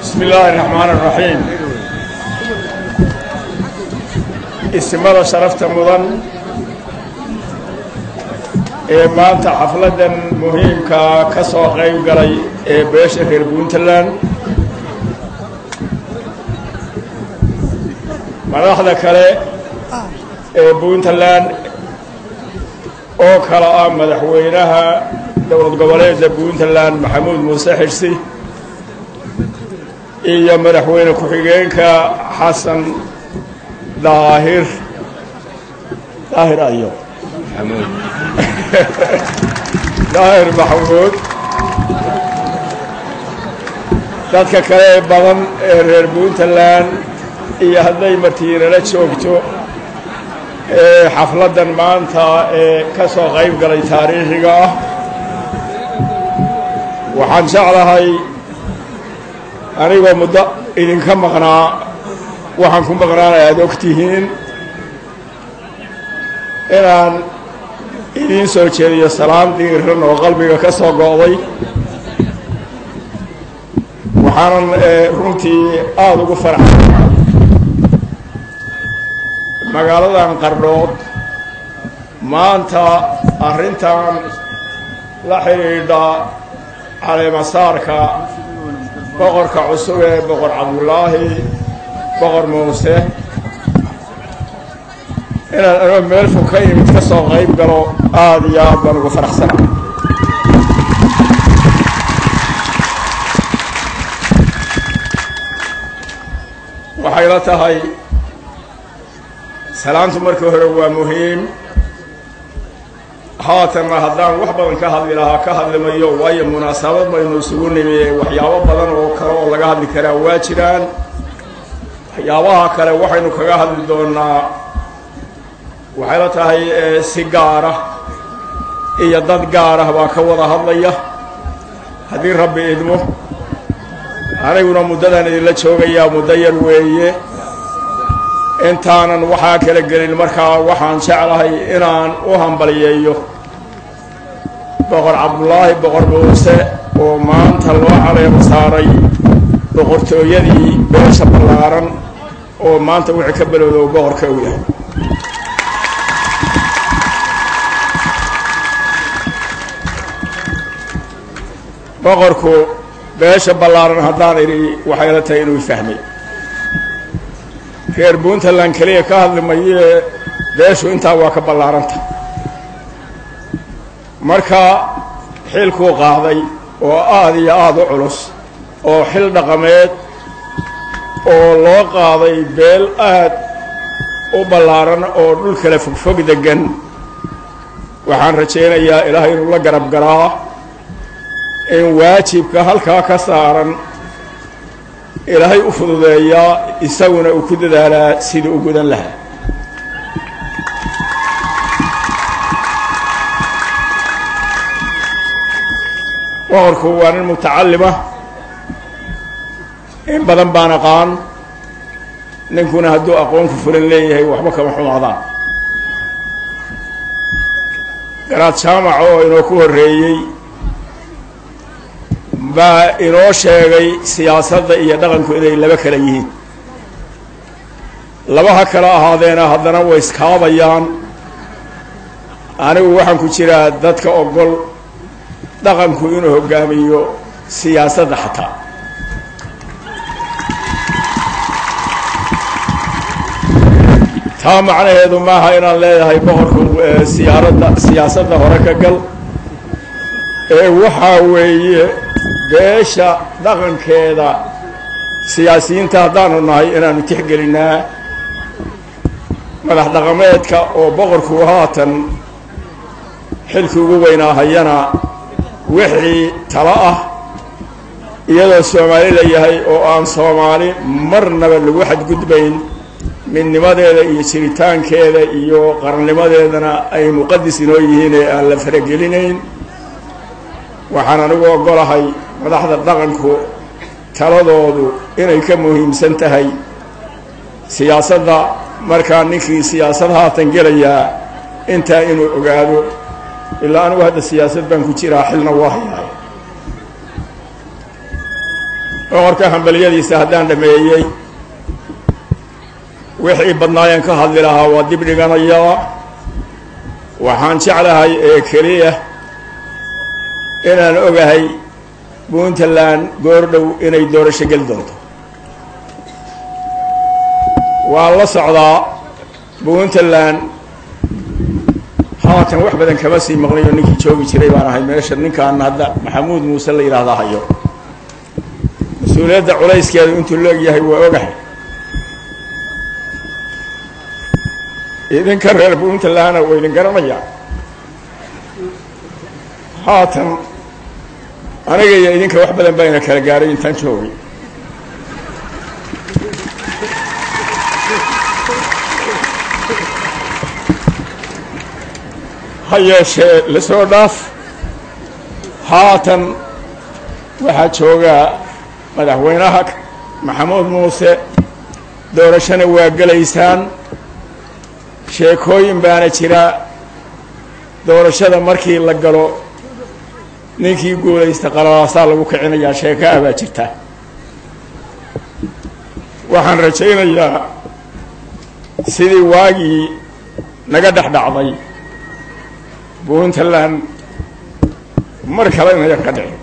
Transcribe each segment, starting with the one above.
bismi illaahi raxmaan araxiim isimada sharafta mudan ee maanta xafladdan muhiimkaa ka soo qayb galay ee beesha reer puntland madaxda kale ee puntland oo kale ah madaxweynaha dowlad goboleedda puntland maxamuud muuse xirsi iyo madaxweyne ku-xigeenka xasan daahir daahir ayo daahir maxamuud dadka kale ee badan ee reer puntland iyo hadday martiinala joogto ee xafladdan maanta ee ka soo qayb galay taariikhiga ah waxaan jeclahay anigoo muddo idinka maqnaa waxaan ku maqnaana aada og tihiin inaan idiin soo jeediyo salaam dhiiran oo qalbiga ka soo go'day waxaanan runtii aada ugu farxay magaaladan qardhood maanta arrintan la xidhiidha caleemasaarka boqorka cusub ee boqor cabdullaahi boqor muuse inaan anoo meel fog ka imid ka soo qayb galo aada iyo aad baan ugu faraxsana waxay la tahay salaantu markii hore waa muhiim haatanna haddaan wax badan ka hadli lahaa ka hadlimayo waayo munaasabad baynu isugu nimi waxyaabo badan oo kale oo laga hadli karaa waa jiraan waxyaabaha kale waxaynu kaga hadli doonaa waxay la tahay si gaara iyo dad gaarah baa ka wada hadlaya haddii rabbi idmo aniguna muddadan idinla joogayaa muddo yar weeye intaanan waxaa kala gelin markaa waxaan jeclahay inaan u hambaliyeeyo boqor cabdullaahi boqor muuse oo maanta loo caleemo saaray boqortooyadii beesha ballaaran oo maanta wixii ka belowda uu boqorka u yahay boqorku beesha ballaaran haddaan idhi waxay la tahay inuu fahmay reer puntland keliya ka hadli mayee beeshu intaa waa ka ballaaranta marka xilkuu qaaday oo aada iyo aada u culus oo xil dhaqameed oo loo qaaday beel aad u ballaaran oo dhul kale fogfog deggan waxaan rajaynayaa ilaahay inuu la garab galaa in waajibka halkaa ka saaran ilaahay u fududeeyaa isaguna uu ku dadaalaa sidii u gudan lahaa boqorku waa nin mutacallima in badan baan aqaan ninkuna hadduu aqoonku fulan leeyahay waxba kama xumaadaan garaad jaamac oo inoo ku horreeyey baa inoo sheegay siyaasadda iyo dhaqanku inay laba kala yihiin labaha kala ahaadeena haddana way iskaabayaan anigu waxaan ku jiraa dadka ogol dhaqanku inuu hoggaamiyo siyaasadda xataa taa macnaheedu maaha inaan leedahay boqorku siyaaradda siyaasadda hore ka gal ee waxaa weeye beesha dhaqankeeda siyaasiyiinta haddaanu nahay inaanu tixgelinnaa madax dhaqameedka oo boqorku haatan xilkii ugu weynaa hayana wixii talo ah iyadoo soomaali la yahay oo aan soomaali marnaba lagu xadgudbayn midnimadeeda iyo jiritaankeeda iyo qarannimadeedana ay muqadis inoo yihiin ee aan la faragelinayn waxaan anigu ogolahay madaxda dhaqanku taladoodu inay ka muhiimsan tahay siyaasadda markaa ninkii siyaasad haatan gelayaa intaa inuu ogaado ilaa anigu hadda siyaasad baan ku jiraa xilna waa hayaay boqorka hambaliyadiisa haddaan dhameeyey wixii badnaayeen ka hadli lahaa waa dib dhiganayaa waxaan jeclahay ee keliya inaan ogahay puntland goordhow inay doorasho geli doonto waan la socdaa puntland haatan wax badan kama sii maqnayo ninkii joogi jiray baan ahay meesha ninkaan hadda maxamuud muuse la yidhaahdaa hayo mas-uuliyadda culayskeedu intuu la egyahay waa ogahay idinka reer puntlandna waa idin garanayaa haatan aniga iyo idinka wax badan bayna kala gaaray intaan joogay ha yeeshee lasoo dhaaf haatan waxaa joogaa madaxweynaha maxamuud muuse doorashona waa gelaysaan sheekooyin baana jira doorashada markii la galo ninkii guulaysta qalalaasaa lagu kicinayaa sheeko ah baa jirta waxaan rajaynayaa sidii waagii naga dhex dhacday puntland mar kale inayan ka dhicin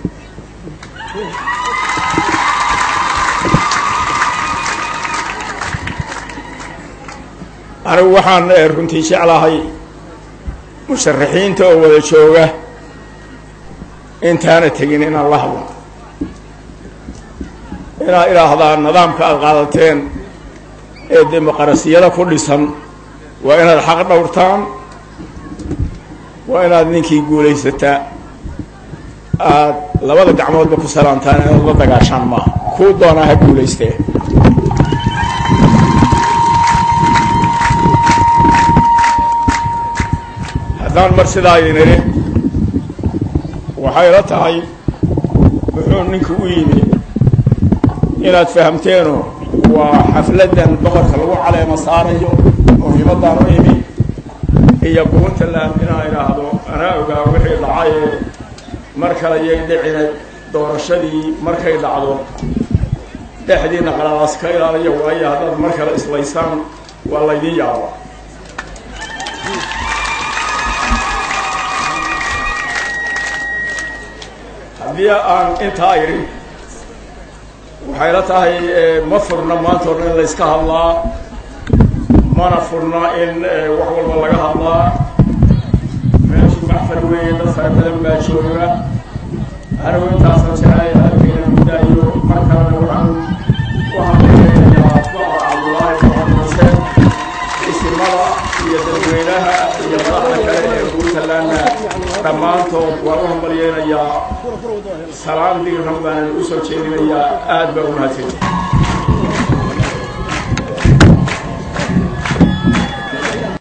anigu waxaan runtii jeclahay musharaxiinta oo wada jooga intaana tegin inaan la hadlo inaad idhaahdaa nidaamka aada qaadateen ee dimuqrasiyada ku dhisan waa inaad xaq dhowrtaan waa inaad ninkii guulaysataa aada labada gacmoodba ku salaantaan inaad la dagaashaan maaha kuu doonaa ha guulaystee haddaan mar sidaa idin idhi waxay la tahay wuxuu ninku u yimi inaad fahamteeno waa xafladdan boqorka lagu caleemo saarayo muhiimaddaan u imi iyo puntland inaan idhaahdo anaa ogaa wixii dhacayee mar kale yay dhicinay doorashadii markay dhacdo dhexdiina qalalaas ka ilaaliya waayo haddaad mar kale islaysaan waa laydin yaaba haddii aan intaa idhi waxay la tahay ma furna maanta o dhan in layska hadlaa mana furna in wax walba laga hadlaa meeshu maxfar weeye dad fara badan baa jooga anigu intaasaan jeclay halkayna mudaayo mar kalena waxaan ku hadlaynayaa boqor cabdullaahi boqor muuse isimada iyo dadweynaha iyo madaxda kale ee puntlandna dhammaantood waan u hambalyeynayaa salaan diiran baanan u soo jeedinayaa aad baa u mahadsan